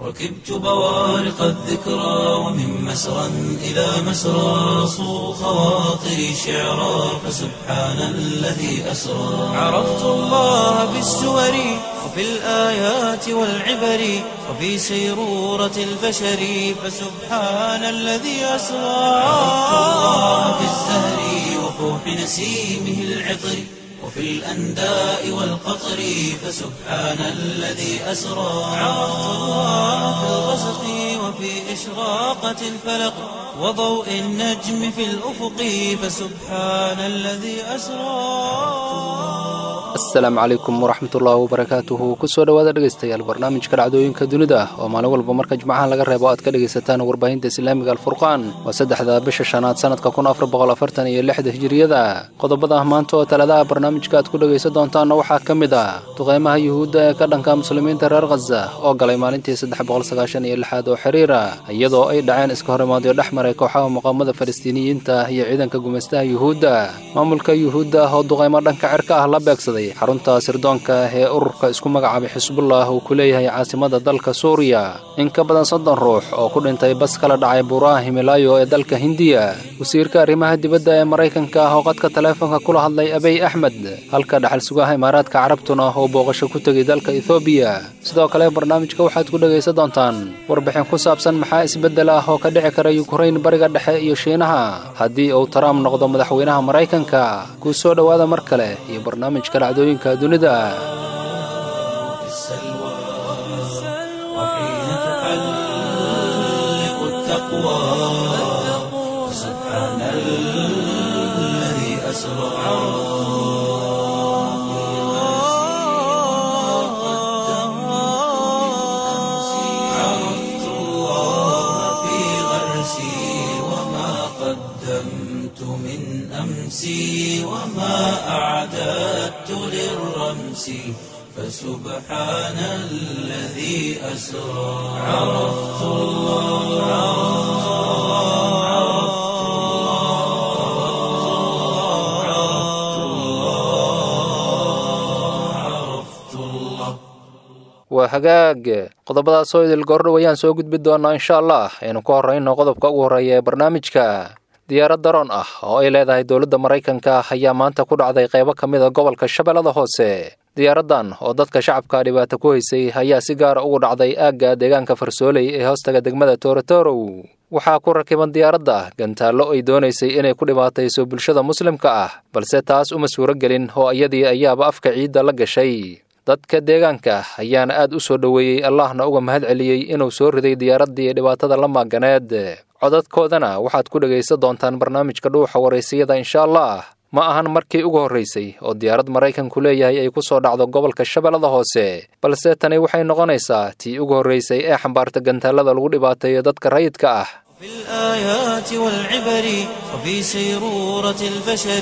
ركبت بوارق الذكرى ومن مسرى إلى مسرى صو خواطري شعرا فسبحان الذي أسرى عرفت الله بالسور وفي الآيات والعبر وفي سيرورة البشر فسبحان الذي أسرى عرفت الله بالزهر وفوح نسيمه العطر وفي الأنداء والقطر فسبحان الذي أسرى عرفت الله في الغسق وفي إشراقة الفلق وضوء النجم في الأفق فسبحان الذي أسرى asalaamu calaykum waraxmatullaahi wabarakaatuhu kusoo dhowaada dhegaystayaal barnaamijka dhacdooyinka dunida oo maalin walba marka jimcaha laga reebo aad ka dhegaysataan warbaahinta islaamiga alfurqaan waa saddexda bisha shanaad sannadka kun afar boqol afartan iyo lixda hijiriyada qodobada maanta oo taladaha barnaamijka aad ku dhegaysan doontaanna waxaa ka mid ah duqeymaha yuhuudda ee ka dhanka muslimiinta reer khaza oo galay maalintii saddex boqol sagaashan iyo lixaad oo xiriira iyadoo ay dhaceen iska horimaadyo dhex maray kooxaha muqaamada falastiiniyiinta iyo ciidanka gumaystaha yuhuudda maamulka yuhuudda oo duqeymo dhanka cirka ah la beegsaday xarunta sirdoonka ee ururka isku magacaabay xisbullah uu ku leeyahay caasimada dalka suuriya in ka badan soddon ruux oo ku dhintay bas kala dhacay buuraha himilaayo ee dalka hindiya wasiirka arrimaha dibadda ee maraykanka ah oo qadka taleefonka kula hadlay abiy axmed halka dhaxal sugaha imaaraadka carabtuna oo booqasho ku tegay dalka ethoobiya sidoo kale barnaamijka waxaad ku dhegaysan doontaan warbixin ku saabsan maxaa isbeddel ah oo ka dhici kara yukrain bariga dhexe iyo shiinaha haddii uu trump noqdo madaxweynaha maraykanka kuu soo dhowaada mar kale iyo barnaamijka dhacdooyinka dunida في السلوى وحين تحلق التقوى سبحان الذي أسرى عرفت الله في غرسي وما قدمت من أمسي وما أعددت للرمس فسبحان الذي أسرى عرفت الله عرفت الله عرفت الله عرفت الله waa hagaag qodobadaasoo idil goordhow ayaan soo gudbi doonaa insha allah aynu ku horrayno qodobka ugu horreeya ee barnaamijka diyaarad daroon ah oo ay leedahay dowladda maraykanka ayaa maanta ku dhacday qaybo ka mid a gobolka shabeellada hoose diyaaraddan oo dadka shacabka dhibaato ku haysay ayaa si gaara ugu dhacday aagga deegaanka farsooley ee hoostaga degmada toorotorow waxaa ku rakiban diyaaradda gantaallo ay doonaysay inay ku dhibaatayso bulshada muslimka ah balse taas uma suuro gelin oo iyadii ayaaba afka ciidda la gashay dadka deegaanka ayaana aad u soo dhoweeyey allahna uga mahad celiyey inuu soo riday diyaaraddii dhibaatada la maaganeed codadkoodana waxaad ku dhegaysan doontaan barnaamijka dhuuxa waraysiyada insha allah ma ahan markii ugu horraysay oo diyaarad maraykanku leeyahay ay ku soo dhacdo gobolka shabeellada hoose balse tani waxay noqonaysaa tii ugu horraysay ee xambaarta gantaallada lagu dhibaateeyo dadka rayidka ah في الآيات والعبر وفي سيرورة البشر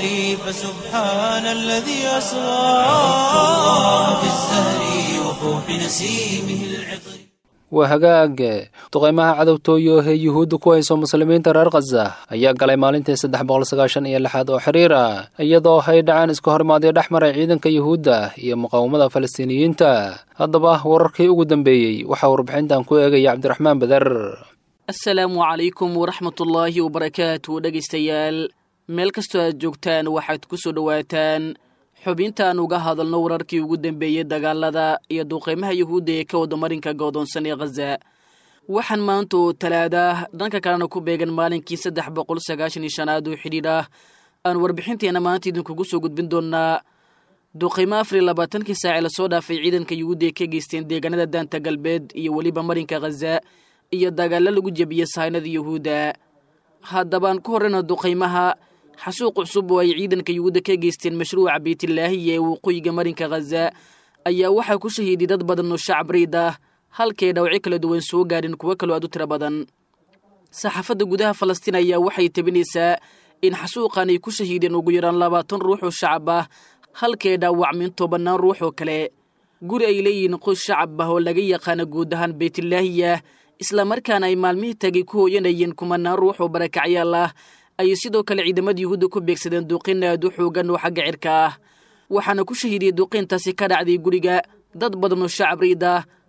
فسبحان الذي أسرى عرفت الله في الزهر وفوح نسيمه العطر waa hagaag duqeymaha cadowtooyo ee yuhuudda ku hayso muslimiinta reer khaza ayaa galay maalintii saddex boqol sagaashan iyo lixaad oo xiriira iyadoo ay dhaceen iska horimaadyo dhex maray ciidanka yuhuudda iyo muqaawamada falastiiniyiinta haddaba wararkii ugu dambeeyey waxaa warbixintan ku eegaya cabdiraxmaan beder asalaamu calaykum waraxmatullaahi wabarakaatu dhegaystayaal meel kastoo aad joogtaan waxaad ku soo dhowaataan xubintaan uga hadalno wararkii ugu dambeeyey dagaalada iyo duqeymaha yuhuudda ee ka wada marinka goodoonsan ee khaza waxaan maanta oo talaada dhanka kalena ku beegan maalinkii saddex boqol sagaashan iyo shanaad oo xidhiidh ah aan warbixinteenna maanta idinkugu soo gudbin doonnaa duqeymo afar iyo labaatankii saace lasoo dhaafay ciidanka yuhuudda ee ka geysteen deegaanada daanta galbeed iyo weliba marinka khaza iyo dagaallo lagu jebiyey sahaynada yuhuudda haddabaan ku horrayna duqaymaha xasuuq cusub oo ay ciidanka yuhuudda ka geysteen mashruuca beytlaahiya ee waqooyiga marinka khaza ayaa waxaa ku shahiiday dad badan oo shacab riid ah halkay dhawci kala duwan soo gaadhin kuwo kaloo aad u tiro badan saxaafadda gudaha falastiin ayaa waxay tabinaysaa in xasuuqan ay ku shahiideen ugu yaraan labaatan ruux oo shacab ah halkay dhaawacmin tobannaan ruux oo kale guri ay leeyihiin qoys shacab ah oo laga yaqaana guud ahaan beytlaahiya islamarkaana ay maalmihii tagay ku hooyanayeen kumanaan ruux oo barakacyaal ah ayay sidoo kale ciidamada yuhuudda ku beegsadeen duuqin aad u xoogan oo xagga cirka ah waxaana ku shahiidiyey duuqiintaasi ka dhacday guriga dad badan oo shacab riid ah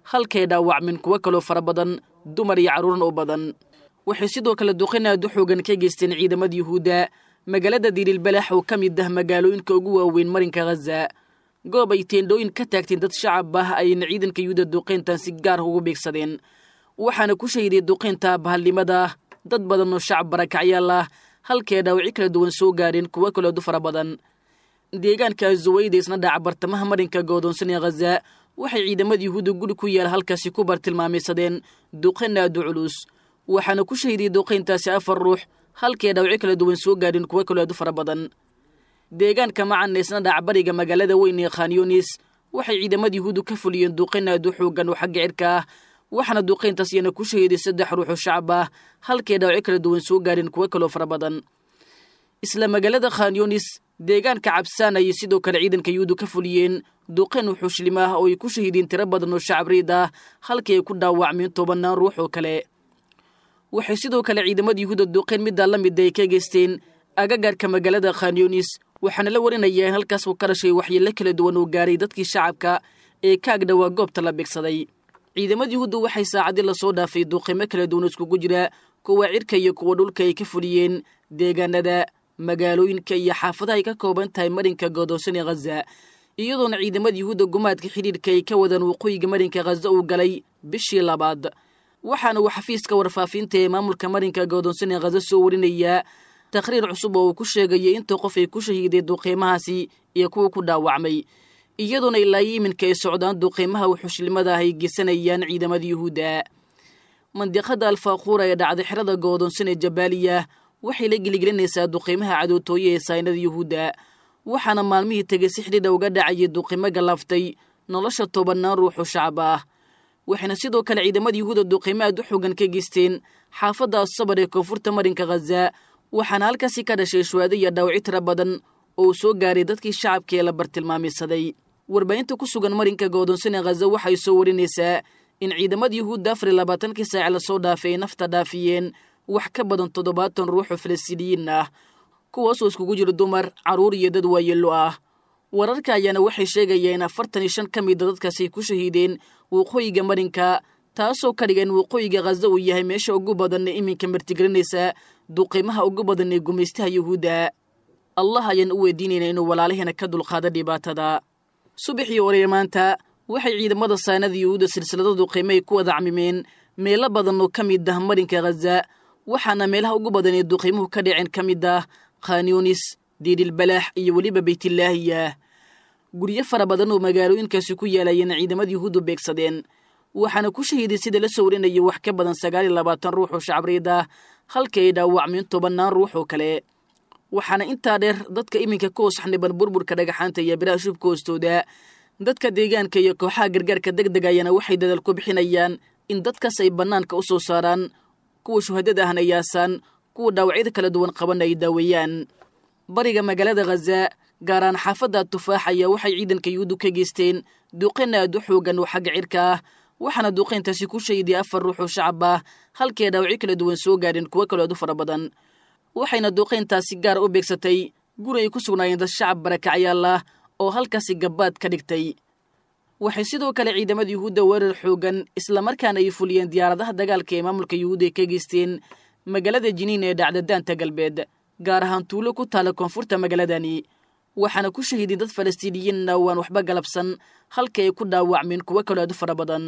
halkay dhaawacmeen kuwo kaloo fara badan dumar iyo carruuran oo badan waxay sidoo kale duqin aad u xoogan ka geysteen ciidamada yuhuudda magaalada diililbalax oo ka mid ah magaalooyinka ugu waaweyn marinka khaza goob ay teendhooyin ka taagteen dad shacab ah ayayna ciidanka yuhuudda duqayntan si gaar ugu beegsadeen waxaana ku shahiday duqaynta bahalnimada dad badan oo shacab barakacyaal ah halkee dhaawacyo kala duwan soo gaareen kuwo kaleedu fara badan deegaanka zuwayda isna dhaaca bartamaha marinka goodoonsan ee khaza waxay ciidamada yuhuudda guri ku yaala halkaasi ku bartilmaamaysadeen duqayn aadu culus waxaana ku shahiday duqayntaasi afar ruux halkee dhaawacyo kala duwan soo gaareen kuwo kaleedu fara badan deegaanka macana isna dhaaca bariga magaalada weyn ee khanyunis waxay ciidamada yuhuuddu ka fuliyeen duqayn aadu xoogan oo xagga cirka ah waxaana duqayntaas iyana ku shahiday saddex ruux oo shacab ah halkee dhaawacyo kala duwan soo gaareen kuwo kaloo fara badan isla magaalada khanyunis deegaanka cabsaan ayay sidoo kale ciidanka yuhuuddu ka fuliyeen duqayn wuxuushlim ah oo ay ku shahideen tiro badan oo shacab riid ah halkii ay ku dhaawacmeen tobannaan ruux oo kale waxay sidoo kale ciidamada yuhuudda duqayn middaa la mida ay ka geysteen agagaarka magaalada khanyunis waxaana la warinayaa in halkaas uu ka dhashay waxyeello kala duwan oo gaaray dadkii shacabka ee ka agdhowaa goobta la beegsaday ciidamada yuhuudda waxay saacadii lasoo dhaafay duqaymo kala duwan iskugu jira kuwa cirka iyo kuwa dhulka ay ka fuliyeen deegaanada magaalooyinka iyo xaafadaha ay ka kooban tahay marinka goodoonsan ee khaza iyadoona ciidamada yuhuudda gumaadka xidhiidhka ay ka wadaan waqooyiga marinka khaza uu galay bishii labaad waxaana uu xafiiska warfaafinta ee maamulka marinka goodoonsan ee khaza soo warinayaa taqhriir cusub oo uu ku sheegayay inta qof ay ku shahiiday duqeymahaasi iyo kuwa ku dhaawacmay iyadoona ilaayo iminka ay socdaan duqeymaha wuxushlimada ah ay geysanayaan ciidamada yuhuudda mandiqada alfaaquura ee dhacday xerada goodoonsan ee jabaaliya waxay la geligelinaysaa duqeymaha cadootooye ee saynada yuhuudda waxaana maalmihii tegay si xidhiidha uga dhacayay duqeymo galaaftay nolosha tobannaan ruux oo shacab ah waxayna sidoo kale ciidamada yuhuudda duqeymo aad u xoogan ka geysteen xaafadda asabar ee koonfurta marinka khaza waxaana halkaasi ka dhashay shuwaado iyo dhaawacyo tira badan oo uu soo gaaray dadkii shacabka ee la bartilmaameysaday warbaahinta ku sugan marinka goodoonsan ee khaza waxay soo warinaysaa in ciidamada yuhuudda afar iyo labaatankii saac lasoo dhaafay ay nafta dhaafiyeen wax ka badan toddobaatan ruux oo falastiiniyiin ah kuwaasoo iskugu jira dumar carruur iyo dad waayeello ah wararka ayaana waxay sheegayeen in afartan iyo shan ka mida dadkaasi ay ku shahiideen waqooyiga marinka taasoo ka dhigan waqooyiga khaza uu yahay meesha ugu badan ee iminka martigelinaysa duqeymaha ugu badan ee gumaystaha yuhuudda allah ayaan u weydiinayna inuu walaalaheena ka dulqaado dhibaatada subaxii oreye maanta waxay ciidamada saanada yuhuudda silsilada duqeymo ay ku wada camimeen meelo badan oo ka mid ah marinka khaza waxaana meelaha ugu badan ee duqeymuhu ka dhaceen ka mid ah khanyunis diidilbalaax iyo weliba beytillaahiya guryo fara badan oo magaalooyinkaasi ku yaalayeen ciidamada yuhuuddu beegsadeen waxaana ku shahiiday sida la soo warinaya wax ka badan sagaal iyo labaatan ruux oo shacabreed ah halkii ay dhaawacmeen tobannaan ruux oo kale waxaana intaa dheer dadka iminka ka hoos xaniban burburka dhagaxaanta iyo biraha shubka hoostooda dadka deegaanka iyo kooxaha gargaarka deg deg ayana waxay dadaal ku bixinayaan in dadkaas ay bannaanka u soo saaraan kuwa shuhadada ahna yaasaan kuwa dhaawacyada kala duwan qabanna ay daaweeyaan bariga magaalada khaza gaaraan xaafadda tufaax ayaa waxay ciidanka yuhuuddu ka geysteen duqayn aad u xoogan oo xagga cirka ah waxaana duqayntaasi ku shahiday afar ruux oo shacab ah halkii dhaawacyo kala duwan soo gaadheen kuwo kaloo aad u fara badan waxayna duqayntaasi gaara u beegsatay guri ay ku sugnaayeen dad shacab barakacyaal ah oo halkaasi gabbaad ka dhigtay waxay sidoo kale ciidamada yuhuudda weerar xoogan islamarkaana ay fuliyeen diyaaradaha dagaalka ee maamulka yuhuudda ay ka geysteen magaalada jiniin ee dhacda daanta galbeed gaar ahaan tuulo ku taala koonfurta magaaladani waxaana ku shahiiday dad falastiiniyiinna waan waxba galabsan halkii ay ku dhaawacmeen kuwo kaloo aad u fara badan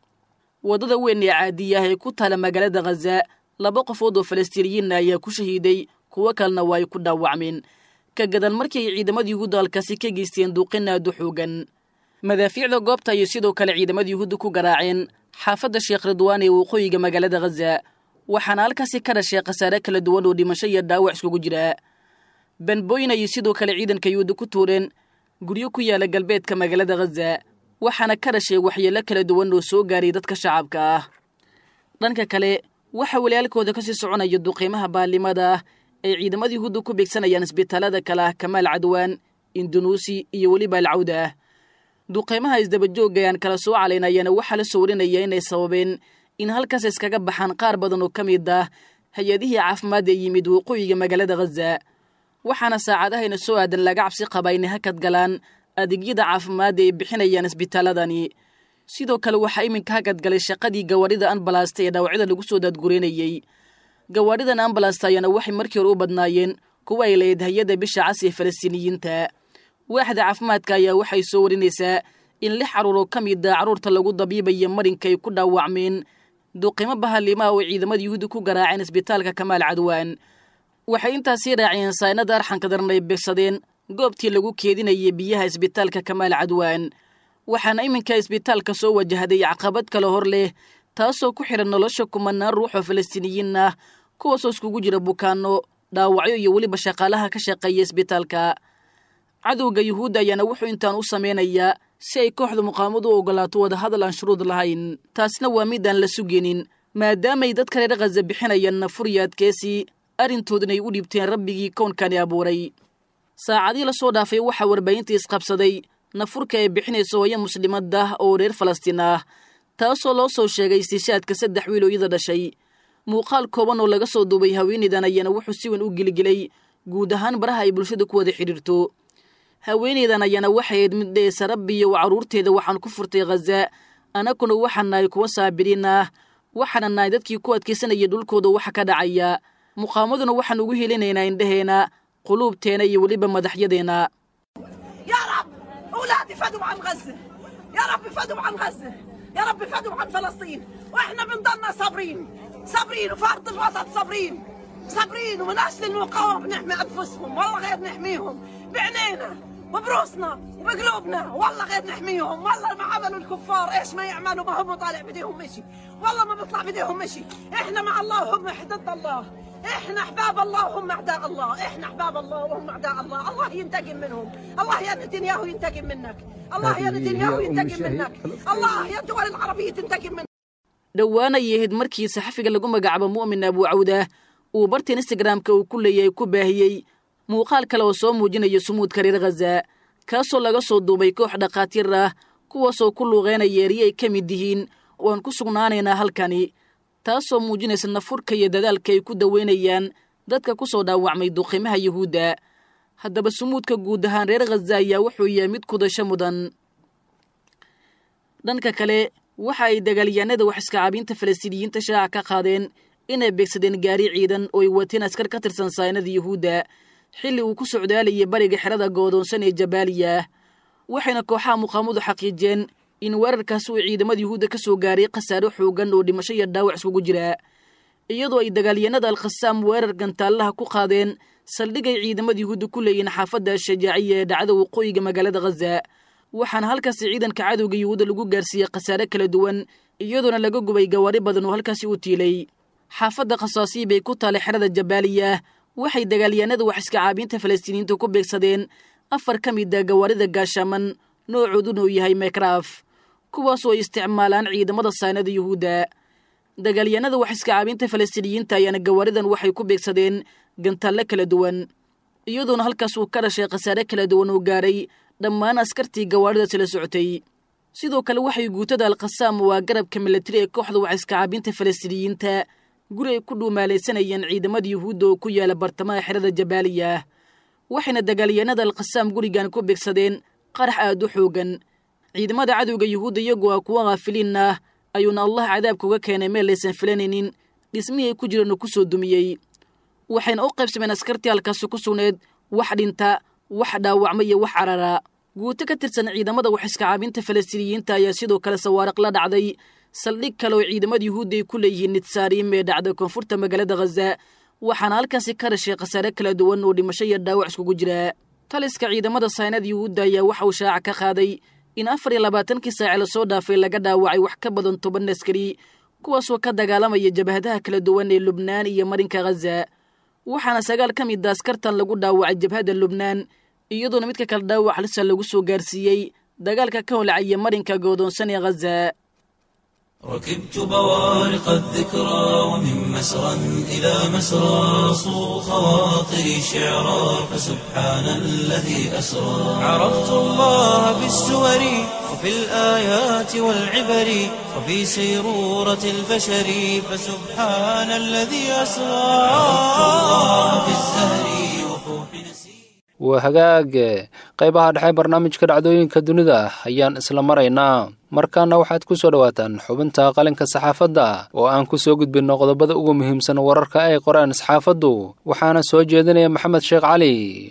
waddada weyn ee caadiya ah ee ku taala magaalada khaza laba qofood oo falastiiniyiinna ayaa ku shahiiday kuwo kalena waa ay ku dhaawacmeen ka gadan markii ay ciidamada yuhuudda halkaasi ka geysteen duuqin aad u xoogan madaafiicda goobta ayay sidoo kale ciidamada yuhuudda ku garaaceen xaafadda sheekh ridwaan ee waqooyiga magaalada khaza waxaana halkaasi ka dhashay khasaare kala duwan oo dhimasho iyo dhaawac iskugu jira banbooyin ayay sidoo kale ciidanka yuhuudda ku tuureen guryo ku yaala galbeedka magaalada khaza waxaana ka dhashay waxyeello kala duwan oo soo gaaray dadka shacabka ah dhanka kale waxaa walaalkooda kasii soconaya duqeymaha baalimada ah ay ciidamada yuhuudda ku beegsanayaan isbitaalada kale ah kamaal cadwaan indunuusi iyo weliba alcawda ah duqeymaha isdabajoogga ayaan kala soo calaynayaana waxaa la soo warinaya inay sababeen in halkaas iskaga baxaan qaar badan oo ka mid ah hay-adihii caafimaad ee yimid waqooyiga magaalada khaza waxaana saacadahayna soo aadan laga cabsi qabaa inay hakad galaan adeegyada caafimaadda ay bixinayaan isbitaaladani sidoo kale waxaa iminka hagadgalay shaqadii gawaarida ambalasta ee dhaawacyada lagu soo daadgureynayey gawaaridan ambalasta ayaana waxay markii hore u badnaayeen kuwa ay lahayd hay-adda bisha cas ee falastiiniyiinta waaxda caafimaadka ayaa waxay soo warinaysaa in lix carruur oo ka mid a carruurta lagu dabiibaya marinka ay ku dhaawacmeen duqimo bahalimaha oo ciidamada yuhuudda ku garaaceen isbitaalka kamaal cadwaan waxay intaasii raaceen saynada arxanka daran ay beegsadeen goobtii lagu keedinayay biyaha isbitaalka kamaal cadwaan waxaana iminka isbitaalka soo wajahday caqabad kale hor leh taasoo ku xidhan nolosha kumanaan ruux oo falastiiniyiin ah kuwaasoo iskugu jira bukaanno dhaawacyo iyo weliba shaqaalaha ka shaqeeya isbitaalka cadowga yuhuudda ayaana wuxuu intaan u samaynayaa si ay kooxda muqaamadu u ogolaato wadahadal aan shuruud lahayn taasna waa midaan la sugeenin maadaamay dadka reer khaza bixinayaan nafur iyo adkeesii arrintoodana ay u dhiibteen rabbigii kownkani abuuray saacadii la soo dhaafay waxaa warbaahintii isqabsaday nafurka ay bixinayso hooyo muslimaddah oo reer falastiin ah taasoo loo soo sheegay istishaadka saddex wiil oo iyada dhashay muuqaal kooban oo laga soo duubay haweenaydan ayaana wuxuu si weyn u geligelay guud ahaan baraha ay bulshada ku wada xidhiirto haweenaydan ayaana waxay ayd mid dheesa rabbiyo carruurteeda waxaan ku furtay khaza annaguna waxaan nahay kuwa saabiriin ah waxaana nahay dadkii ku adkaysanaya dhulkooda waxa ka dhacaya muqaamaduna waxaan ugu helinaynaa indhaheena quluubteena iyo weliba madaxyadeenna يا رب اولادي فدوا عن غزه يا رب فدوا عن غزه يا رب فدوا عن فلسطين واحنا بنضلنا صابرين صابرين وفرد الوسط صابرين صابرين ومن اجل المقاومه بنحمي انفسهم والله غير نحميهم بعينينا وبروسنا وبقلوبنا والله غير نحميهم والله ما عملوا الكفار ايش ما يعملوا ما هم طالع بديهم مشي والله ما بيطلع بديهم مشي احنا مع الله وهم ضد الله احنا احباب الله وهم اعداء الله احنا احباب الله وهم اعداء الله الله ينتقم منهم الله يا نتنياهو ينتقم منك الله يا نتنياهو ينتقم منك الله يا الدول العربيه تنتقم منك dhowaana yahayd markii saxafiga lagu magacaabo mu'min abu cawdah uu bartan instagramka uu ku leeyahay ku baahiyey muuqaal kale oo soo muujinaya sumuudka reer khaza kaasoo laga soo duubay koox dhakhaatiir ah kuwaasoo ku luuqeynaya erye ay ka mid yihiin waan ku sugnaanaynaa halkani taasoo muujinaysa nafurka iyo dadaalka ay ku daweynayaan dadka ku soo dhaawacmay duqimaha yuhuudda haddaba sumuudka guud ahaan reer khaza ayaa wuxuu yahay mid kudasho mudan dhanka kale waxa ay dagaalyahanada wax iskacaabinta falastiiniyiinta shaaca ka qaadeen inay beegsadeen gaari ciidan oo ay wateen askar ka tirsan saynada yuhuudda xilli uu ku socdaalayay bariga xerada goodoonsan ee jabaaliya waxayna kooxaha muqaamadu xaqiijiyeen in weerarkaasi uu ciidamada yuhuudda ka soo gaaray khasaare xoogan oo dhimasho iyo dhaawac iskugu jira iyadoo ay dagaalyahanada alkhasaam weerar gantaallaha ku qaadeen saldhigay ciidamada yuhuudda ku leeyihiin xaafadda shajaaciya ee dhacda waqooyiga magaalada khaza waxaana halkaasi ciidanka cadowga yuhuudda lagu gaarsiiyey khasaare kala duwan iyadoona laga gubay gawaari badan oo halkaasi u tiilay xaafadda khasaasiyi bay ku taalay xerada jabaaliya waxay dagaalyahanada wax iska caabiinta falastiiniyiinta ku beegsadeen afar ka mid a gawaarida gaashaaman noocooduna uu yahay mekraf kuwaasoo ay isticmaalaan ciidamada saynada yuhuudda dagaalyahanada wax iska caabinta falastiiniyiinta ayaana gawaaridan waxay ku beegsadeen gantaalle kala duwan iyadoona halkaas uu ka dhashay khasaare kala duwan oo gaaray dhammaan askartii gawaaridaasi la socotay sidoo kale waxay guutada alkhasaam waa garabka milatari ee kooxda wax iska caabinta falastiiniyiinta guri ay ku dhuumaalaysanayeen ciidamada yuhuudda oo ku yaala bartamaha xerada jabaaliya waxayna dagaalyahanada alkhasaam gurigan ku beegsadeen qarax aad u xoogan ciidamada cadowga yuhuudda iyagu a kuwa khaafiliin ah ayuuna allah cadaabka uga keenay meel laysan filanaynin dhismihii ay ku jiraan uu ku soo dumiyey waxayna u qaybsameen askartii halkaasi ku sugneed wax dhinta wax dhaawacma iyo wax carara guuto ka tirsan ciidamada wax iska caabinta falastiiniyiinta ayaa sidoo kale sawaariq la dhacday saldhig kale oo ciidamada yuhuudda ay ku leeyihiin nidsaariim ee dhacda koonfurta magaalada khaza waxaana halkaasi ka dhashay khasaare kala duwan oo dhimasho iyo dhaawac iskugu jira taliska ciidamada saynada yuhuudda ayaa waxa uu shaaca ka qaaday in afar iyo labaatankii saace lasoo dhaafay laga dhaawacay wax ka badan toban askari kuwaasoo ka dagaalamaya jabhadaha kala duwan ee lubnaan iyo marinka khaza waxaana sagaal ka mid a askartan lagu dhaawacay jabhadda lubnaan iyadoona midka kale dhaawac halisa lagu soo gaarsiiyey dagaalka ka holcaya marinka goodoonsan ee khaza ركبت بوارق الذكرى ومن مسرى إلى مسرى صو خواطري شعرا فسبحان الذي أسرى عرفت الله بالسور وفي الآيات والعبر وفي سيرورة البشر فسبحان الذي أسرى عرفت الله بالزهر وفوح نسير waa hagaag qaybaha dhexe barnaamijka dhacdooyinka dunida ayaan isla maraynaa markaana waxaad ku soo dhowaataan xubinta qalinka saxaafadda oo aan ku soo gudbinno qodobada ugu muhiimsan wararka ay qoreen saxaafaddu waxaana soo jeedinaya maxamed sheekh cali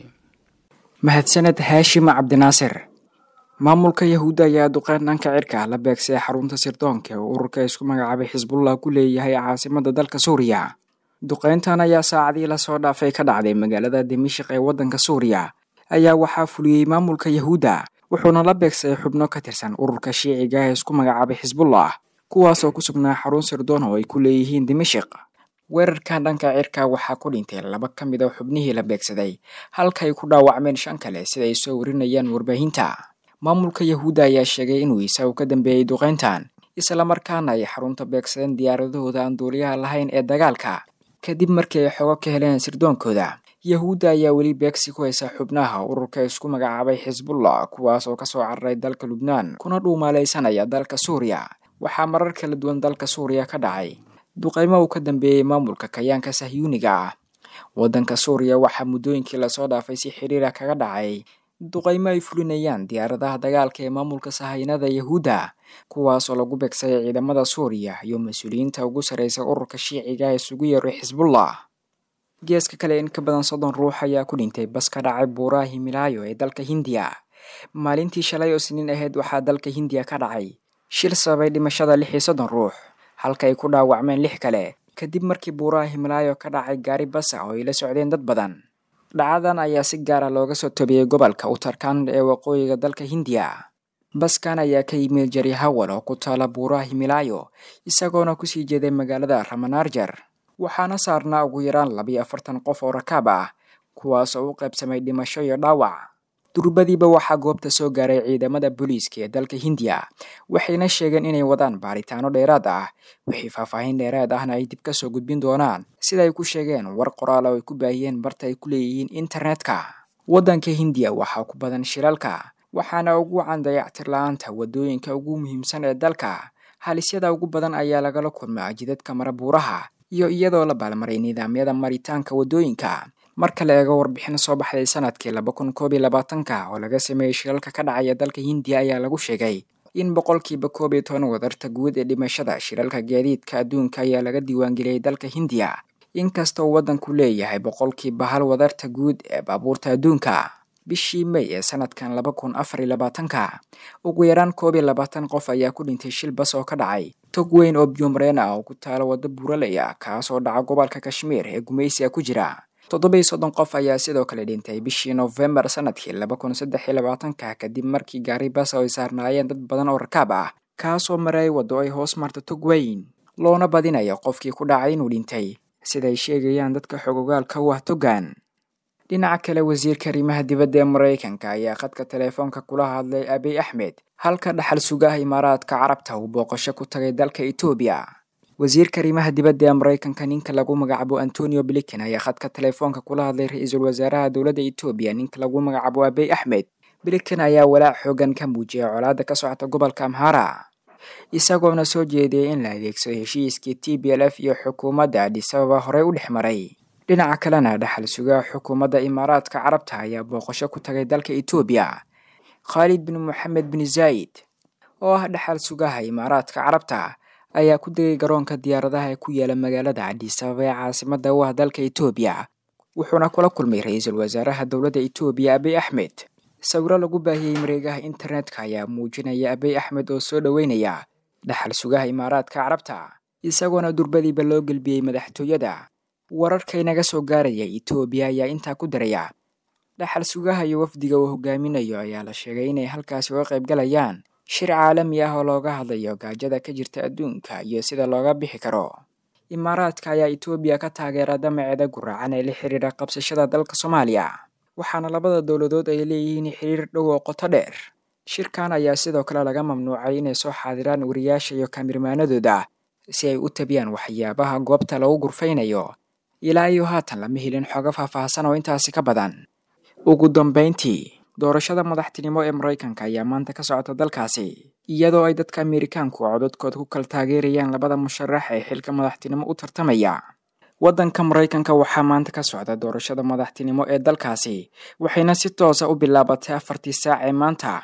mahadsaned haashim cabdinaasir maamulka yahuudda ayaa duqeyn dhanka cirka la beegsay xarunta sirdoonka oo ururka isku magacaabay xisbullah ku leeyahay caasimada dalka suuriya duqeyntan ayaa saacadii lasoo dhaafay ka dhacday magaalada dimashik ee waddanka suuriya ayaa waxaa fuliyey maamulka yahuudda wuxuuna la beegsaday xubno ka tirsan ururka shiiciga ee isku magacaabay xisbullah kuwaasoo ku sugnaa xarun sirdoon oo ay ku leeyihiin dimashik weerarkan dhanka cirka waxaa ku dhintay laba ka mid a xubnihii la beegsaday halka ay ku dhaawacmeen shan kale sida ay soo warinayaan warbaahinta maamulka yahuudda ayaa sheegay inuu isagu ka dambeeyey duqeyntan islamarkaana ay xarunta beegsadeen diyaaradahooda aan duuliyaha lahayn ee dagaalka kadib markii ay xogo ka heleen sirdoonkooda yahuudda ayaa weli beegsi ku haysa xubnaha ururka isku magacaabay xisbullah kuwaas oo kasoo cararay dalka lubnaan kuna dhuumaalaysanaya dalka suuriya waxaa marar kala duwan dalka suuriya ka dhacay duqeymo uu ka dambeeyey maamulka kayaanka sahyuuniga ah waddanka suuriya waxaa muddooyinkii lasoo dhaafay si xiriira kaga dhacay duqeymo ay fulinayaan diyaaradaha dagaalka ee maamulka sahaynada yahuudda kuwaasoo lagu beegsaday ciidamada suuriya iyo mas-uuliyiinta ugu sarreysa ururka shiiciga ee isugu yeeray xisbullah geeska kale in ka badan soddon ruux ayaa ku dhintay bas ka dhacay buuraha himilaayo ee dalka hindiya maalintii shalay oo siniin ahayd waxaa dalka hindiya ka dhacay shil sababay dhimashada lix iyo soddon ruux halka ay ku dhaawacmeen lix kale kadib markii buuraha himilaayo ka dhacay gaari basa oo ay la socdeen dad badan dhacadan ayaa si gaara looga soo tobiyey gobolka utarkand ee waqooyiga dalka hindiya baskan ayaa ka yimid jaryahawal oo ku taala buuraha himilaayo isagoona kusii jeeday magaalada ramanarjar waxaana saarnaa ugu yaraan labiyo afartan qof oo rakaab ah kuwaas oo u qaybsamay dhimasho iyo dhaawac durbadiiba waxaa goobta soo gaaray ciidamada booliiska ee dalka hindiya waxayna sheegeen inay wadaan baaritaano dheeraad ah wixii faahfaahin dheeraad ahna ay dib ka soo gudbin doonaan sida ay ku sheegeen war qoraal oo ay ku baahiyeen barta ay ku leeyihiin internetka waddanka hindiya waxaa ku badan shilalka waxaana ugu wacan dayactir la-aanta waddooyinka ugu muhiimsan ee dalka halisyada ugu badan ayaa lagala kulmaa jidadka mara buuraha iyo iyadoo la baalmaray nidaamyada maritaanka waddooyinka marka la eego warbixin soo baxday sanadkii laba kun koob iyo labaatanka oo laga sameeyey shilalka ka dhacaya dalka hindiya ayaa lagu sheegay in boqolkiiba koob iyo toban wadarta guud ee dhimashada shilalka gaadiidka adduunka ayaa laga diiwaangeliyey dalka hindiya inkastoo waddanku leeyahay boqolkiiba hal wadarta guud ee baabuurta adduunka bishii may ee sanadkan laba kun afar iyo labaatanka ugu yaraan koob iyo labaatan qof ayaa ku dhintay shil bas oo ka dhacay tog weyn oo biyomreen ah oo ku taala waddo buuraley ah kaas oo dhaca gobolka kashmiir ee gumaysiga ku jira toddoba iyo soddon qof ayaa sidoo kale dhintay bishii nofembar sanadkii laba kun saddex iyo labaatanka kadib markii gaari bas oo ay saarnaayeen dad badan oo rakaab ah kaasoo maray waddo ay hoos marta tog weyn loona badinayo qofkii ku dhacay inuu dhintay siday sheegayaan dadka xogogaalka u ah togan dhinaca kale wasiirka arrimaha dibadda ee maraykanka ayaa khadka teleefoonka kula hadlay abiy axmed halka dhaxal sugaha imaaraadka carabta uu booqasho ku tagay dalka etoobiya wasiirka arrimaha dibadda ee maraykanka ninka lagu magacaabo antonio blinken ayaa khadka teleefoonka kula hadlay ra-iisul wasaaraha dowladda etoobiya ninka lagu magacaabo abiy axmed blinken ayaa walaac xoogan ka muujiyay colaadda ka socota gobolka amhara isagoona soo jeediyay in la adeegsado heshiiskii t b l f iyo xukuumadda adisababa horey u dhex maray dhinaca kalena dhaxal sugaha xukuumadda imaaraadka carabta ayaa booqasho ku tagay dalka etoobiya khaalid bin moxamed bin zaayid oo ah dhaxal sugaha imaaraadka carabta ayaa ku degay garoonka diyaaradaha ee ku yaala magaalada adisababa ee caasimada u ah dalka etoobiya wuxuuna kula kulmay ra-iisul wasaaraha dowladda etoobiya abiy axmed sawiro lagu baahiyey mareegaha internetka ayaa muujinaya abiy axmed oo soo dhoweynaya dhaxal sugaha imaaraadka carabta isagoona durbadiiba loo gelbiyey madaxtooyada wararka inaga soo gaaraya etoobiya ayaa intaa ku daraya dhaxal sugaha iyo wafdiga uu hogaaminayo ayaa la sheegay inay halkaasi uga qaybgalayaan shir caalami ah oo looga hadlayo gaajada ka jirta adduunka iyo sida looga bixi karo imaaraadka ayaa etoobiya ka taageera damaceeda guraacan ee la xiriira qabsashada dalka soomaaliya waxaana labada dowladood ay leeyihiin xiriir dhow oo qoto dheer shirkan ayaa sidoo kale laga mamnuucay inay soo xaadiraan wariyaasha iyo kamirmaanadooda si ay u tabiyaan waxyaabaha goobta lagu gurfaynayo ilaa iyo haatan lama helin xogo faahfaahsan oo intaasi ka badan ugu dambayntii doorashada madaxtinimo ee maraykanka ayaa maanta ka socota dalkaasi iyadoo ay dadka amerikaanku codadkood ku kala taageerayaan labada musharax ee xilka madaxtinimo u tartamaya waddanka maraykanka waxaa maanta ka socda doorashada madaxtinimo ee dalkaasi waxayna si toosa u bilaabatay afartii saac ee maanta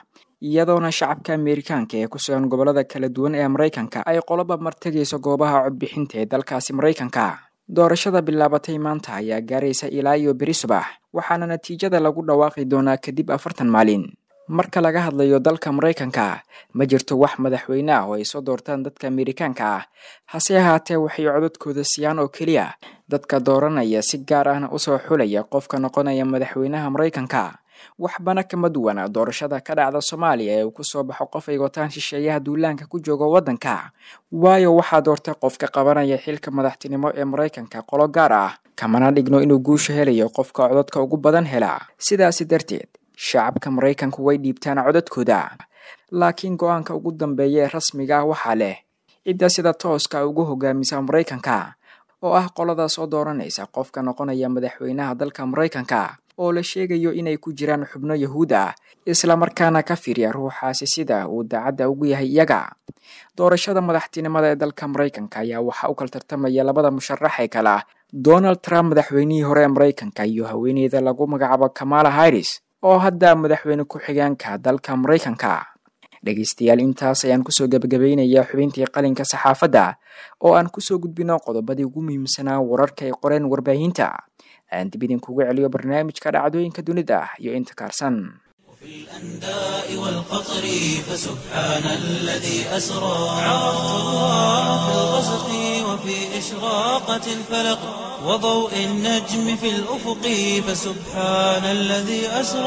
iyadoona shacabka ameerikaanka ee ku sugan gobollada kala duwan ee maraykanka ay qoloba martegayso goobaha codbixinta ee dalkaasi maraykanka doorashada bilaabatay maanta ayaa gaaraysa ilaa iyo beri subax waxaana natiijada lagu dhawaaqi doonaa kadib afartan maalin marka laga hadlayo dalka maraykanka ma jirto wax madaxweyne ah oo ay soo doortaan dadka ameerikaanka ah hase ahaatee waxay codadkooda siiyaan oo keliya dadka dooranaya si gaar ahna usoo xulaya qofka noqonaya madaxweynaha maraykanka waxbana kama duwana doorashada ka dhacda soomaaliya ee uu kusoo baxo qof ay wataan shisheeyaha duulaanka ku jooga waddanka waayo waxaa doortay qofka qabanaya xilka madaxtinimo ee maraykanka qolo gaar ah kamana dhigno inuu guusha helayo qofka codadka ugu badan hela sidaasi darteed shacabka maraykanku way dhiibtaan codadkooda laakiin go-aanka ugu dambeeya ee rasmiga ah waxaa leh cidda sida tooska ugu hogaamisa maraykanka oo ah qoladaas oo dooranaysa qofka noqonaya madaxweynaha dalka maraykanka oo la sheegayo inay ku jiraan xubno yahuud ah islamarkaana ka fiirya ruuxaasi sida uu daacadda ugu yahay iyaga doorashada madaxtinimada ee dalka maraykanka ayaa waxaa u kala tartamaya labada musharax ee kale ah donald trump madaxweynihii hore ee maraykanka iyo haweeneyda lagu magacaabo kamala harris oo hadda madaxweyne ku-xigeenka dalka maraykanka dhegaystayaal intaas ayaan kusoo gebagabaynayaa xubintii qalinka saxaafadda oo aan kusoo gudbino qodobadii ugu muhiimsanaa wararka ay qoreen warbaahinta aan dib idinkugu celiyo barnaamijka dhacdooyinka dunida iyo inta kaarsan في الأنداء والقطر فسبحان الذي أسرى عرفت الله في الغسق وفي إشراقة الفلق وضوء النجم في الأفق فسبحان الذي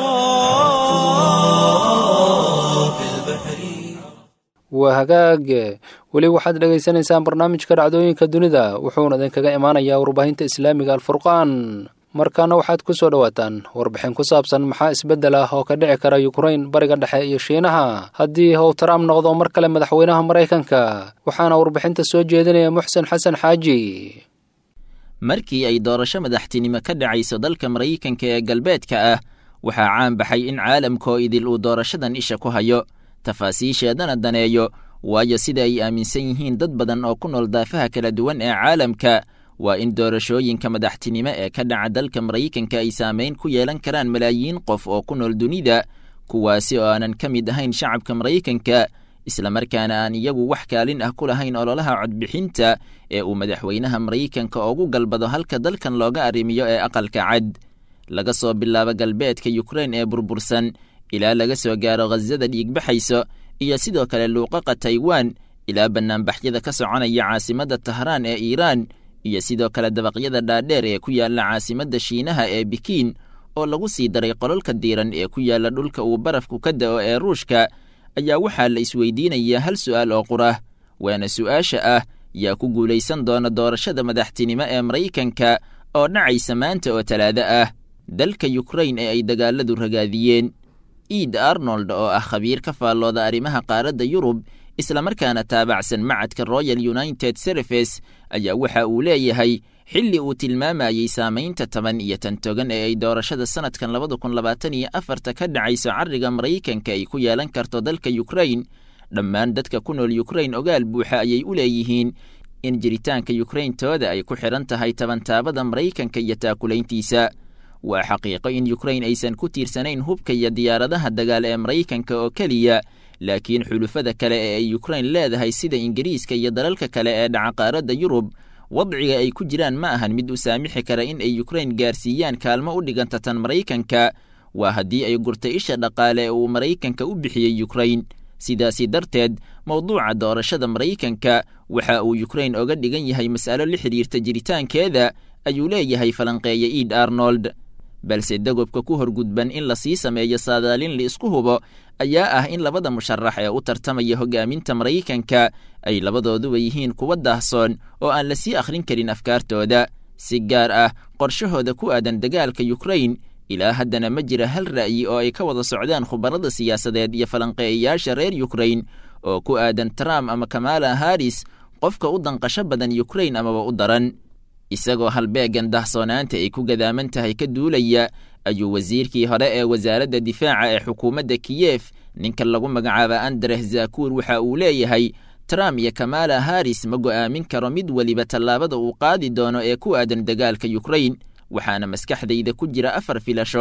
أسرى في البحر waa hagaag weli waxaad dhegaysanaysaan barnaamijka dhacdooyinka dunida wuxuuna idinkaga imaanayaa warbaahinta islaamiga alfurqaan markaana waxaad ku soo dhowaataan warbixin ku saabsan maxaa isbeddel ah oo ka dhici kara yukrain bariga dhexe iyo shiinaha haddii how trump noqdo mar kale madaxweynaha maraykanka waxaana warbixinta soo jeedinaya muxsen xasan xaaji markii ay doorasho madaxtinimo ka dhacayso dalka maraykanka ee galbeedka ah waxaa caan baxay in caalamkoo idil uu doorashadan isha ku hayo tafaasiisheedana daneeyo waayo sida ay aaminsan yihiin dad badan oo ku nool daafaha kala duwan ee caalamka waa in doorashooyinka madaxtinimo ee ka dhaca dalka maraykanka ay saamayn ku yeelan karaan malaayiin qof oo ku nool dunida kuwaasi oo aanan ka mid ahayn shacabka maraykanka islamarkaana aan iyagu wax kaalin ah ku lahayn ololaha codbixinta ee uu madaxweynaha maraykanka ugu galbado halka dalkan looga arrimiyo ee aqalka cad laga soo bilaabo galbeedka yukrain ee burbursan ilaa laga soo gaaro khasada dhiigbaxayso iyo sidoo kale luuqaqa taiwan ilaa bannaanbaxyada ka soconaya caasimadda tahraan ee iiraan iyo sidoo kale dabaqyada dhaadheer ee ku yaalla caasimadda shiinaha ee bikiin oo lagu sii daray qololka diiran ee ku yaalla dhulka uu barafku ka da'o ee ruushka ayaa waxaa la isweydiinayaa hal su'aal oo qurah waana su'aasha ah yaa ku guulaysan doona doorashada madaxtinimo ee maraykanka oo dhacaysa maanta oo talaado ah dalka yukrain ee ay dagaaladu ragaadiyeen iid arnold oo ah khabiir ka faallooda arrimaha qaaradda yurub islamarkaana taabacsan macadka royal united service ayaa waxa uu leeyahay xilli uu tilmaamayey saamaynta toban iyo tan togan ee ay doorashada sannadkan labada kun labaatan iyo afarta ka dhacayso carriga maraykanka ay ku yeelan karto dalka yukrain dhammaan dadka ku nool yukrain ogaal buuxa ayay u leeyihiin in jiritaanka yukrayntooda ay ku xidhan tahay tabantaabada maraykanka iyo taakulayntiisa waa xaqiiqo in yukrain aysan ku tiirsanayn hubka iyo diyaaradaha dagaal ee maraykanka oo keliya laakiin xulufada kale ee ay yukrain leedahay sida ingiriiska iyo dalalka kale ee dhaca qaaradda yurub wadciga ay ku jiraan ma ahan mid u saamixi kara in ay yukrain gaarsiiyaan kaalmo u dhiganta tan maraykanka waa haddii ay gurtay isha dhaqaale ee uu maraykanka u bixiyey yukrain sidaasi darteed mowduuca doorashada maraykanka waxa uu yukrain oga dhigan yahay mas'alo la xidhiirta jiritaankeeda ayuu leeyahay falanqeeya iid arnold balse dagobka ku horgudban in la sii sameeyo saadaalin la isku hubo ayaa ah in labada musharax ee u tartamaya hogaaminta maraykanka ay labadooduba yihiin kuwa daahsoon oo aan la sii akhrin karin afkaartooda si gaar ah qorshahooda ku aadan dagaalka yukrain ilaa haddana ma jira hal ra'yi oo ay ka wada socdaan khubarada siyaasadeed iyo falanqeeyayaasha reer yukrain oo ku aadan trump ama kamala haris qofka u danqasho badan yukrain amaba u daran isagoo halbeegan dahsoonaanta ay ku gadaaman tahay ka duulaya ayuu wasiirkii hore ee wasaaradda difaaca ee xukuumadda kiyef ninka lagu magacaaba andres zakuur waxa uu leeyahay trump iyo kamala haris ma go'aamin karo mid weliba tallaabada uu qaadi doono ee ku aadan dagaalka yukrain waxaana maskaxdayda ku jira afar filasho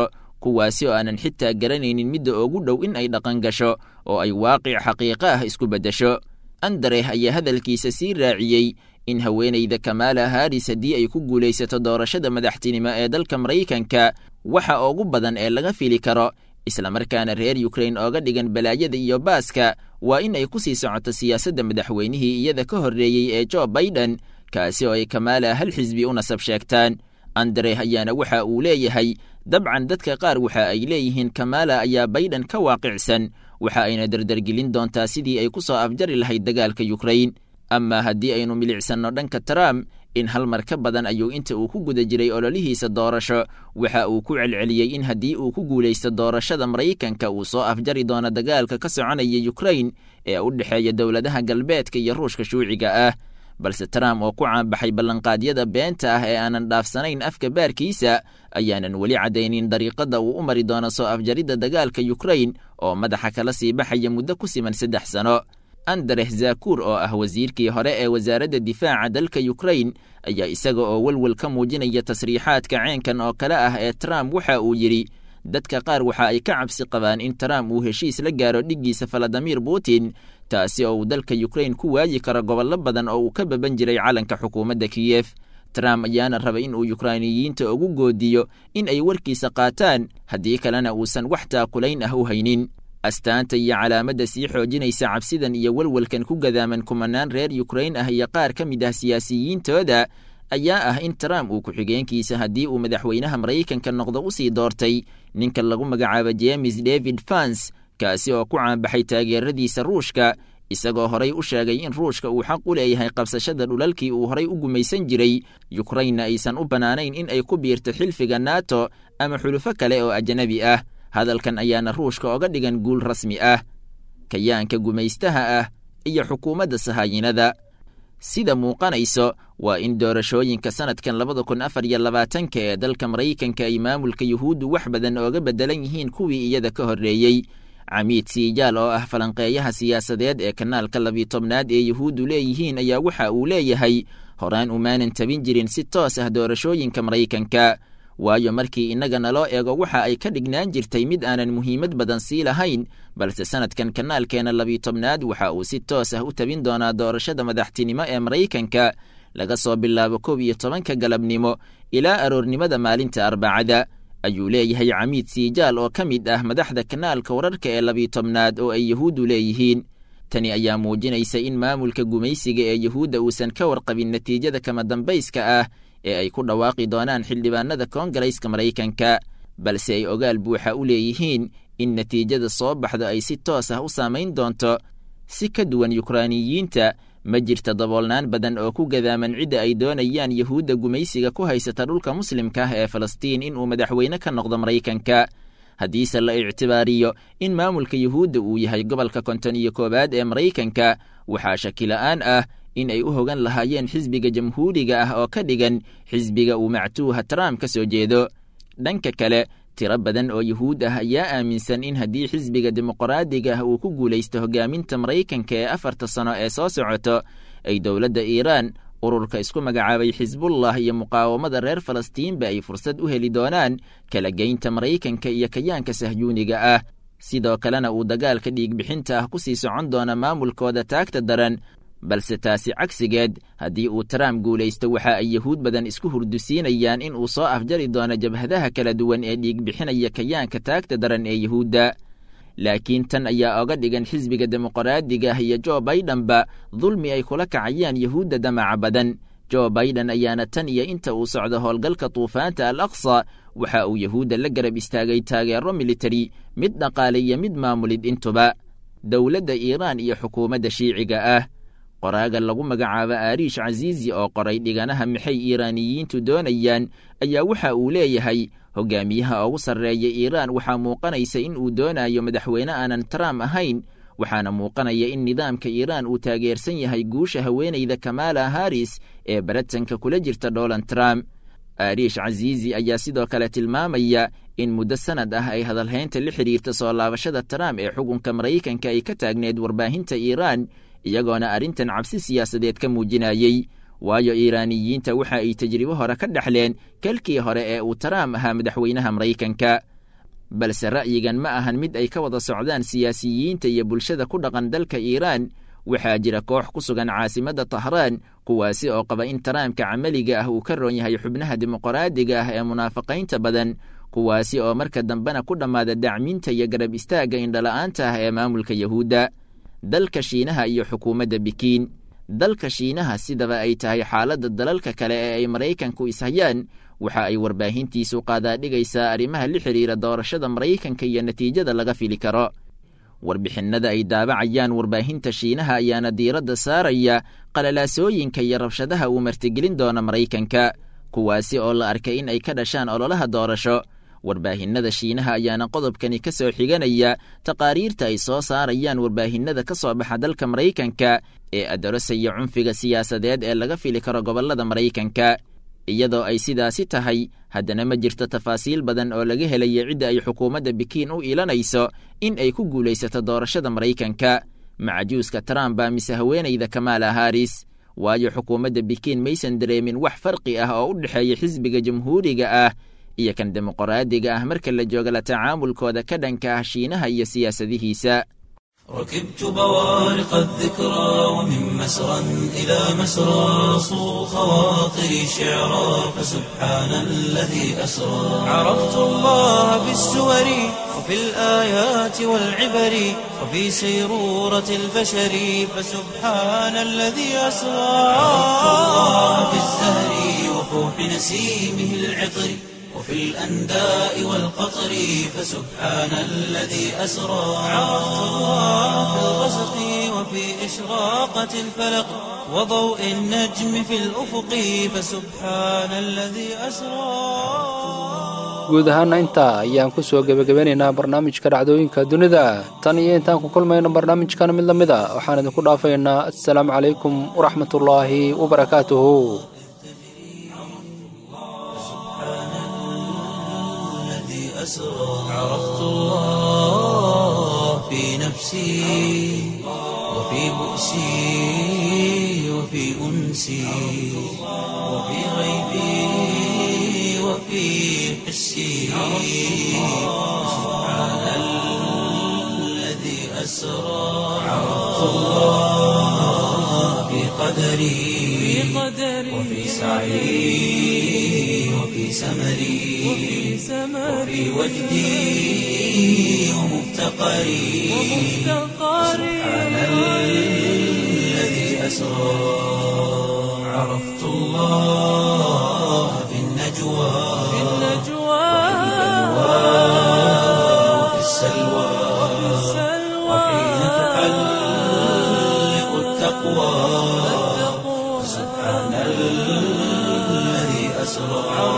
kuwaasi oo aanan xitaa garanaynin midda ugu dhow in ay dhaqan gasho oo ay waaqic xaqiiqo ah isku beddesho andereh ayaa hadalkiisa sii raaciyey in haweenayda kamaala haris haddii ay ku guulaysato doorashada madaxtinimo ee dalka maraykanka waxa ugu badan ee laga fili karo islamarkaana reer yukrain ooga dhigan balaayada iyo baaska waa in ay ku sii socoto siyaasadda madaxweynihii iyada ka horreeyey ee jo baiden kaasi oo ay kamaala hal xisbi u nasab sheegtaan andereh ayaana waxa uu leeyahay dabcan dadka qaar waxa ay leeyihiin kamaala ayaa baiden ka waaqicsan waxa ayna dardargelin doontaa sidii ay ku soo afjari lahayd dagaalka yukrain ama haddii aynu milicsanno dhanka trump in hal mar ka badan ayuu inta uu ku guda jiray ololihiisa doorasho waxa uu ku celceliyey in haddii uu ku guulaysto doorashada maraykanka uu soo afjari doono dagaalka ka soconaya yukrain ee u dhexeeya dowladaha galbeedka iyo ruushka shuuciga ah balse trump oo ku caanbaxay ballanqaadyada beenta ah ee aanan dhaafsanayn afka baarkiisa ayaanan weli caddaynin dariiqada uu u mari doono soo afjaridda dagaalka yukrain oo madaxa kala sii baxaya muddo ku siman saddex sano andereh zakur oo ah wasiirkii hore ee wasaaradda difaaca dalka yukrain ayaa isaga oo welwel ka muujinaya tasriixaadka ceenkan oo kale ah ee trump waxa uu yidhi dadka qaar waxa ay ka cabsi qabaan in trump uu heshiis la gaaro dhiggiisa valadimir putin taasi oo uu dalka yukrain ku waayi karo gobollo badan oo uu ka baban jiray calanka xukuumadda kiyef trump ayaana raba in uu yukrainiyiinta ugu goodiyo in ay warkiisa qaataan haddii kalena uusan wax taakulayn ah u haynin astaanta iyo calaamadda sii xoojinaysa cabsidan iyo welwelkan ku gadaaman kumanaan reer yukrain ah iyo qaar ka mid ah siyaasiyiintooda ayaa ah in trump uu ku-xigeenkiisa haddii uu madaxweynaha maraykanka noqdo u sii doortay ninka lagu magacaabo jemes david fans kaasi oo ku caanbaxay taageeradiisa ruushka isagoo horay u sheegay in ruushka uu xaq u leeyahay qabsashada dhulalkii uu horay u gumaysan jiray yukrainna aysan u bannaanayn in ay ku biirto xilfiga nato ama xulufo kale oo ajnabi ah hadalkan ayaana ruushka oga dhigan guul rasmi ah kayaanka gumaystaha ah iyo xukuumadda sahaayinada sida muuqanayso waa in doorashooyinka sanadkan labada kun afar iyo labaatanka ee dalka maraykanka ay maamulka yuhuuddu wax badan ooga beddelan yihiin kuwii iyada ka horreeyey camiid siijaal oo ah falanqeeyaha siyaasadeed ee kanaalka labiyo tobnaad ee yuhuuddu leeyihiin ayaa waxa uu leeyahay horaan umaanan tabin jirin si toos ah doorashooyinka maraykanka waayo markii innaga naloo eego waxa ay ka dhignaan jirtay mid aanan muhiimad badan sii lahayn balse sanadkan kanaalkeena labiyo tobnaad waxa uu si toos ah u tabin doonaa doorashada madaxtinimo ee maraykanka laga soo bilaabo kow iyo tobanka galabnimo ilaa aroornimada maalinta arbacada ayuu leeyahay camiid siijaal oo ka mid ah madaxda kanaalka wararka ee labiyo tobnaad oo ay yuhuuddu leeyihiin tani ayaa muujinaysa in maamulka gumaysiga ee yuhuudda uusan ka warqabin natiijada kama dambayska ah ee ay ku dhawaaqi doonaan xildhibaanada koongareyska maraykanka balse ay ogaal buuxa u leeyihiin in natiijada soo baxdo ay si toos ah u saamayn doonto si ka duwan yukrainiyiinta ma jirta daboolnaan badan oo ku gadaaman cidda ay doonayaan yuhuudda gumaysiga ku haysata dhulka muslimka ah ee falastiin inuu madaxweyne ka noqdo maraykanka haddiise la ictibaariyo in maamulka yuhuudda uu yahay gobolka konton iyo koowaad ee maraykanka waxaa shakila'aan ah in ay u hogan lahaayeen xisbiga jamhuuriga ah oo ka dhigan xisbiga uu mactuuha trump ka soo jeedo dhanka kale tiro badan oo yuhuud ah ayaa aaminsan in haddii xisbiga dimuqraadiga ah uu ku guulaysto hogaaminta maraykanka ee afarta sano ee soo socoto ay dowladda iiraan ururka isku magacaabay xisbullah iyo muqaawamada reer falastiinba ay fursad u heli doonaan kala geynta maraykanka iyo kayaanka sahyuuniga ah sidoo kalena uu dagaalka dhiigbixinta ah ku sii socon doona maamulkooda taagta daran balse taasi cagsigeed haddii uu trump guulaysto waxa ay yuhuud badan isku hurdusiinayaan in uu soo afjari doono jabhadaha kala duwan ee dhiigbixinaya kayaanka taagta daran ee yuhuudda laakiin tan ayaa oga dhigan xisbiga dimuqraadiga ah iyo jo baidenba dulmi ay kula kacayaan yuhuudda damaca badan jo baiden ayaana tan iyo inta uu socdo howlgalka tuufaanta al aqsa waxa uu yuhuudda la garab istaagay taageero militari mid dhaqaale iyo mid maamulid intuba dowladda iiraan iyo xukuumadda shiiciga ah qoraaga lagu magacaabo aariish casiizi oo qoray dhiganaha maxay iiraaniyiintu doonayaan ayaa waxa uu leeyahay hogaamiyaha ugu sarreeya iiraan waxaa muuqanaysa in uu doonayo madaxweyne aanan trump ahayn waxaana muuqanaya in nidaamka iiraan uu taageersan yahay guusha haweenayda kamaala haris ee baratanka kula jirta donald trump aariish casiizi ayaa sidoo kale tilmaamaya in muddo sanad ah ay hadalhaynta la xidhiirta soo laabashada trump ee xukunka maraykanka ay ka taagneed warbaahinta iiraan iyagoona arrintan cabsi siyaasadeed ka muujinayey waayo iiraaniyiinta waxa ay tajribo hore ka dhexleen kalkii hore ee uu trump ahaa madaxweynaha maraykanka balse ra'yigan ma ahan mid ay ka wada socdaan siyaasiyiinta iyo bulshada ku dhaqan dalka iiraan waxaa jira koox ku sugan caasimadda tahraan kuwaasi oo qaba in taraamka camaliga ah uu ka roon yahay xubnaha dimuqraadiga ah ee munaafaqaynta badan kuwaasi oo marka dambena ku dhammaada dacminta iyo garab istaagga indhala'aanta ah ee maamulka yahuudda dalka shiinaha iyo xukuumadda bikiin dalka shiinaha sidaba ay tahay xaaladda dalalka kale ee ay maraykanku ishayaan waxa ay warbaahintiisu qaadaadhigaysaa arrimaha la xidhiira doorashada maraykanka iyo natiijada laga fili karo warbixinnada ay daabacayaan warbaahinta shiinaha ayaana diiradda saaraya qalalaasooyinka iyo rabshadaha uu martigelin doona maraykanka kuwaasi oo la arkay in ay ka dhashaan ololaha doorasho warbaahinnada shiinaha ayaana qodobkani ka soo xiganaya taqaariirta ay soo saarayaan warbaahinnada ka soo baxa dalka maraykanka ee adarosaya cunfiga siyaasadeed ee laga fili karo gobollada maraykanka iyadoo ay sidaasi tahay haddana ma jirto tafaasiil badan oo laga helaya cidda ay xukuumadda bikiin u iilanayso in ay ku guulaysato doorashada maraykanka macajuuska trump baa mise haweenayda kamaala haris waayo xukuumadda bikiin maysan dareemin wax farqi ah oo u dhexeeya xisbiga jamhuuriga ah iyo kan dimuqraadiga ah marka la jooga la tacaamulkooda ka dhanka ah shiinaha iyo siyaasadihiisa ركبت بوارق الذكرى ومن مسرى إلى مسرى صو خواطري شعرا فسبحان الذي أسرى عرفت الله بالسور وفي الآيات والعبر وفي سيرورة البشر فسبحان الذي أسرى عرفت الله بالزهر وفوح نسيمه العطر وفي الأنداء والقطر فسبحان الذي أسرى عرفت الله في الغسق وفي إشراقة الفلق وضوء النجم في الأفق فسبحان الذي أسرى guud ahaana intaa ayaan ku soo gebagabeynaynaa barnaamijka dhacdooyinka dunida tan iyo intaan ku kulmayno barnaamijkan mid la mid a waxaan idinku dhaafaynaa assalaamu calaykum waraxmatullaahi wabarakaatuhu أسرى عرفت الله في نفسي وفي بؤسي وفي أنسي وفي غيبي وفي حسي سبحان الذي أسرى عرفت الله في قدري وفي سعي وفي سمري وفي وجدي ومفتقري سبحان الذي أسرى عرفت الله في النجوى وفي السلوى وحين تحلق التقوى سبحان الذي أسرى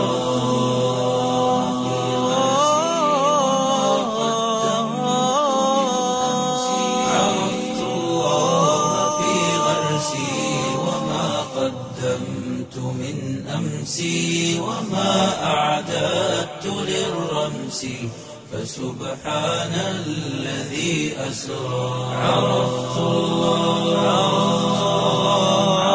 عرفت الله في غرسي وما قدمت من أمسي وما أعددت للرمس فسبحان الذي أسرى عرفت الله